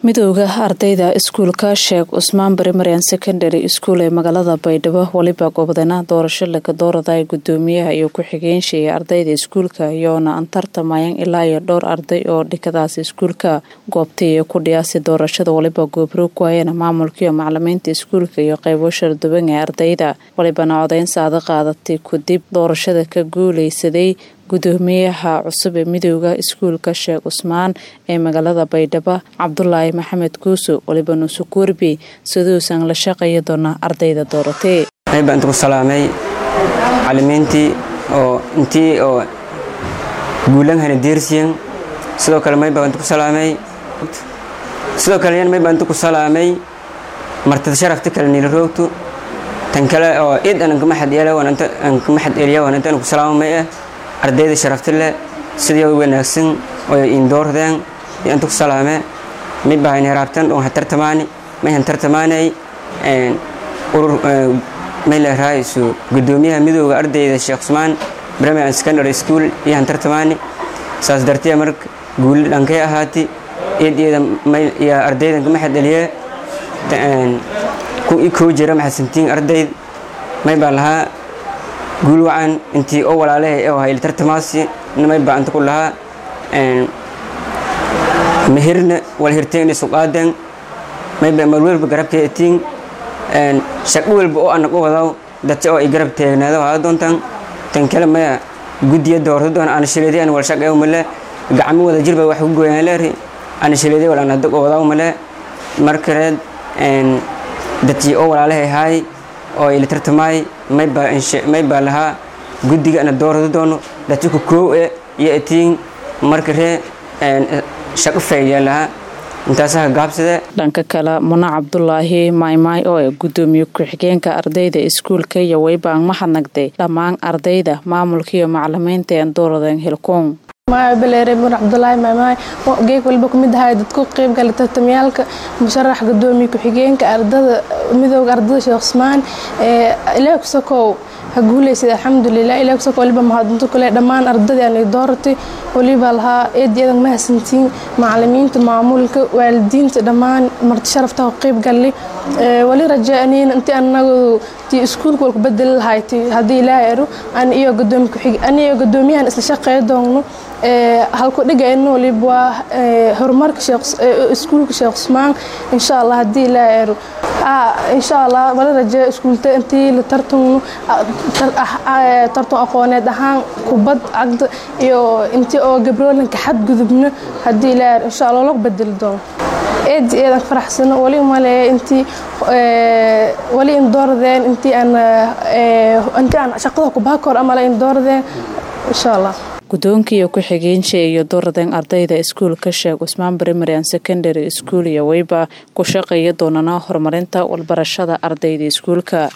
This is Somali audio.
midooda ardayda iskuulka sheekh cusmaan primarian secondary school ee magaalada baydhabo weliba goobdana doorasho laga dooraday gudoomiyaha iyo ku-xigeenshi ee ardayda iskuulka iyoona an tartamayaan ilaa iyo dhowr arday oo dhikadaas iskuulka goobtay ee ku dhiyaasi doorashada waliba goobro ku hayana maamulkaiyo macalimiinta iskuulka iyo qeybo sharduban ee ardayda walibana codeyn saada qaadatay kadib doorashada ka guuleysaday gudoomiyaha cusub ee midooda iskuulka sheekh cusmaan ee magaalada baydhabo cabdulaahi maxamed kuuso waliba nuusukuurbi siduusan la shaqeeyi doona ardayda dooratee baan ku salaamay macalimiintii oo intii oo guulan hana deersiyan sidoo kale may baan ku salaamay sidoo kale yan may baan ku salaamay martida sharafta kale niila roogtu tan kale oo id anan kama xad yeela wananta an kama xad eliya wananta an ku salaamay ah ardayda sharafta leh sidii wanaagsan oo indoordeen inta ku salaame mid baan heraabtan oo tartamaani may han tartamaanay een urur may la raayso gudoomiyaha midowga ardayda Sheekh Usmaan Primary and Secondary School iyo han tartamaani saas dartiya mark guul dhankay ahaati eedeeda may ya ardayda kama xadaliye een ku ikoo jira maxasantiin ardayd may baa lahaa guul wacan intii oo walaalahay oo hayl tartamaasi nimay baanta ku lahaa een mehirna wal hirteen isu qaadan may ba mar walba garabka etiin een shaqo walba oo anagu wadaw dadka oo ay garab taagnaado waa doontan tan kale ma gudiya doorto doon aan shileedeen wal shaqo male gacmo wada jirba wax ugu gooyaan leeri aan shileedeen wal aan dad wadaw male markareed een dadkii oo walaalahay hay oo ay tartamay may ba may ba lahaa gudiga ana doorado doono dadka ku koow ee iyo etiin markaree een shaqo faa'iido lahaa intaasaa gaabsade dhanka kale muna cabdulaahi maymay oo ee gudoomiye ku-xigeenka ardayda iskuulka iyo weybaan mahadnagday dhammaan ardayda maamulka iyo macalimiinta een dooradeen hilkoon baleere mur cabdulaahi maamaay geeg walba ku mid ahay dadku qeyb gala tartamyaalka musharax gudoomiye ku-xigeenka ardada midooda ardada sheekh cusmaan ilaah kusakow ha guuleysad alxamdulilah ilaah kusakow waliba mahadinto kule dhammaan ardadii aan dooratay waliba lahaa eed iyadan mahadsantiin macalimiinta maamulka waalidiinta dhammaan marti sharafta qeyb galli wali rajaaniin intii anagu tii iskuulka walku bedeli lahay haddii ilaahay ero an iyo gudoomiye ku-xig an iyo gudoomiyahan isla shaqeey doonno halku dhigayno waliba waa horumarka iskuulka sheekh cusmaan insha allah haddii ilaahay ero insha allah wala rajeeyo iskuulta intii la tartamo tartan aqooneed ahaan kubad cagda iyo intii oo gabroolinka xadgudubno haddii ilaahay ero insha allah loo bedeli doono eed eedan faraxsano wali maleeya intii wali in dooradeen intii aan intii aan shaqada kubaha kor amala in dooradeen insha allah guddoonkiiyo ku-xigeenshi iyo dooradeen ardayda iskuulka sheekh cusmaan primary and secondary school iyo weyba ku shaqeeya doonana horumarinta walbarashada ardayda iskuulka